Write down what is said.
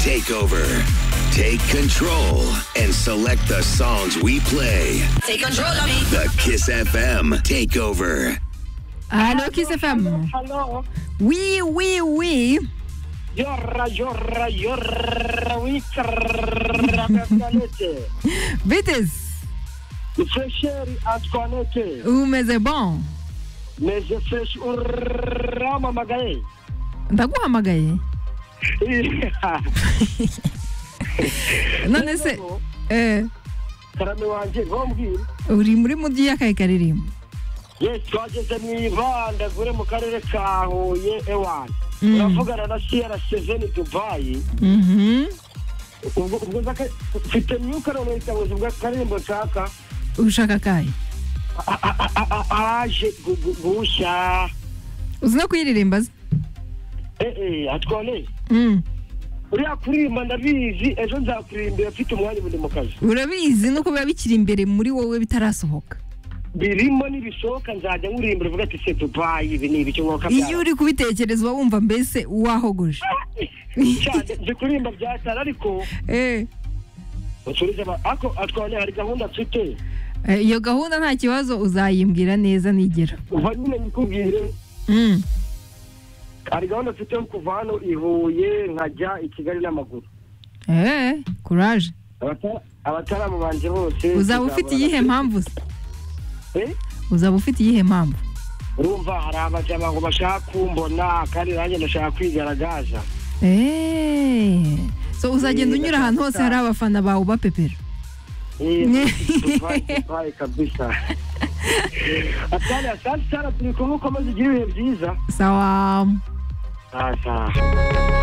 take over, take control, and select the songs we play. Take control of me. The Kiss FM Takeover. Allô, Kiss FM. Aló, Oui, oui, oui. yorra, yorra, yorra, oui, crrrra, Antoinette. Vites, Fais chéri, Antoinette, o mês é bom. mais je fais un rama magaye. Da guama gai. Não nesse. É. Karame wanje ngombwire Uri muri mu gihe akayikari rimwe. ye twageze mu ibanda gure mu karere ka Huye Ewani uravugana na Sierra Seven Dubai Mhm. ubwo ubwo nzaka mfite myuka none ikabuza ubwo karembo nshaka Ushaka kai. a- a- a- a- aje gu- gu- gushya Uzi no kuyiririmba se? eh eh atwone Mm. uriya kuririmba ndabizi ejo nzakuririmba mfite umwanya ubu ndi mu kazi Urabizi no kuba bikiri imbere muri wowe bitarasohoka. birimo nibisohoka nzajya nkuririmba uvuga ati se Dubai ibi ni ibiki nkoka Iyo uri kubitekereza uba wumva mbese wahogoje. cyane nzi kuririmba byatara ariko Eh. usubize ama- ariko atwone hari gahunda mfite Eh, Iyo gahunda nta kibazo uzayimbwira neza nigera. uva nyine nikubwire Mm. hari gahunda mfite yo kuva hano i Huye nkajya i Kigali n'amaguru Eh, courage. Abata- abataramu banje bose Uzaba ufite tuzahura iyihe na- mpamvu? se? Eh? Uzaba ufite iyihe mpamvu? urumva hari abajama ngo bashaka kumbona kandi nanjye ndashaka kwigaragaza Eh. So uzagenda unyura ahantu hose hari abafana bawe bapepera. Eh, Ne. Dubai, Dubai kabisa atari asante sana turi kumwe ukomeze ugire ibihe byiza Sawa. sawa